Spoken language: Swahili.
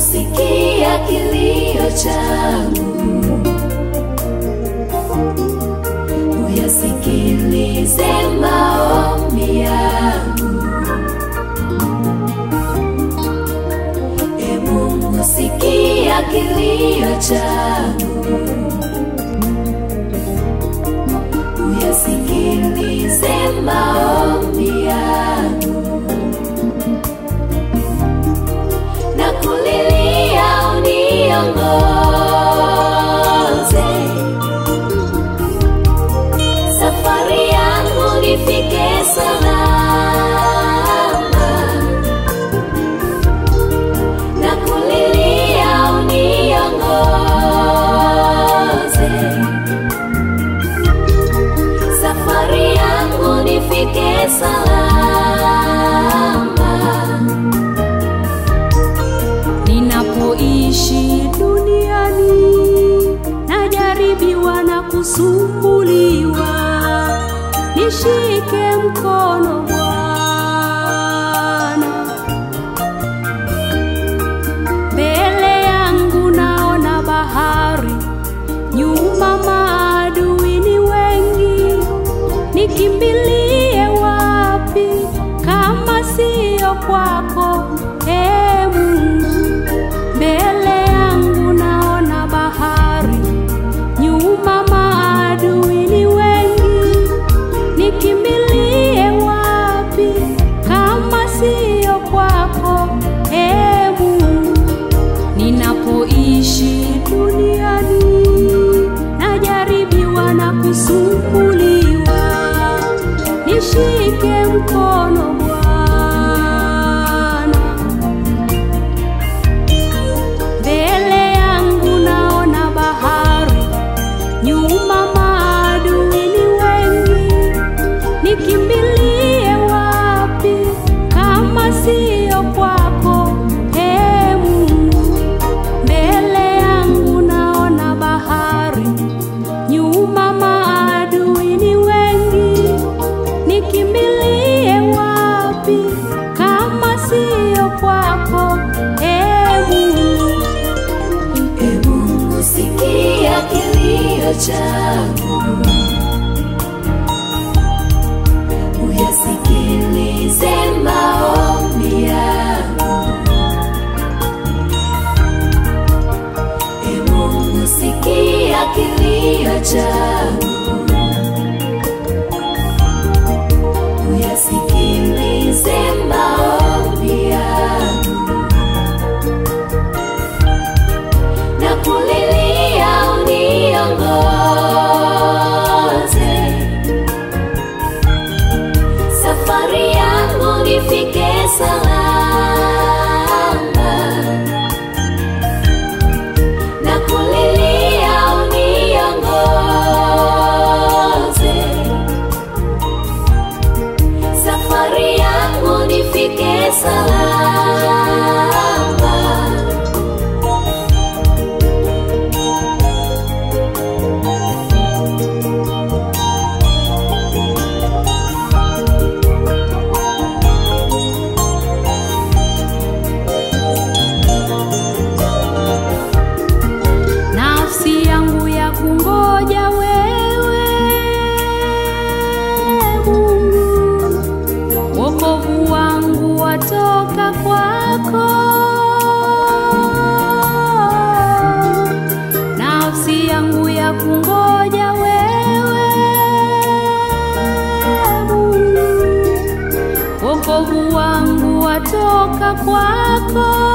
sikia kilio changu, uyasikilize maombi yangu. E Mungu, sikia kilio changu, uyasikilize maombi yangu. na kulilia uniongoze, safari yangu nifike salama, na kulilia uniongoze, safari yangu nifike salama. Ninapoishi duniani najaribiwa na kusumbuliwa, nishike mkono Bwana. Mbele yangu naona bahari, nyuma maadui ni wengi, nikimbilie wapi kama siyo kwako, ee Mungu? Mbele yangu naona bahari, nyuma maadui ni wengi, nikimbilie wapi kama siyo kwako, ee Mungu? Ninapoishi duniani najaribiwa na kusumbuliwa, nishike mkono Bwana. Mbele yangu naona bahari, nyuma maadui ni wengi, nikimbilie wapi kama siyo kwako, ee Mungu? Mbele yangu naona bahari, nyuma maadui ni wengi, nikimbilie wapi kama siyo kwako, ee Mungu? E Mungu, sikia kilio changu, uyasikilize maombi yangu. E Mungu, sikia kilio changu, uyasikilize maombi yangu. na kulilia uniongoze, safari yangu nifike salama, na kulilia uniongoze, safari yangu nifike salama. nafsi yangu ya kungoja wewe Mungu, wokovu wangu watoka kwako. Nafsi yangu ya kungoja wewe Mungu, wokovu wangu watoka kwako.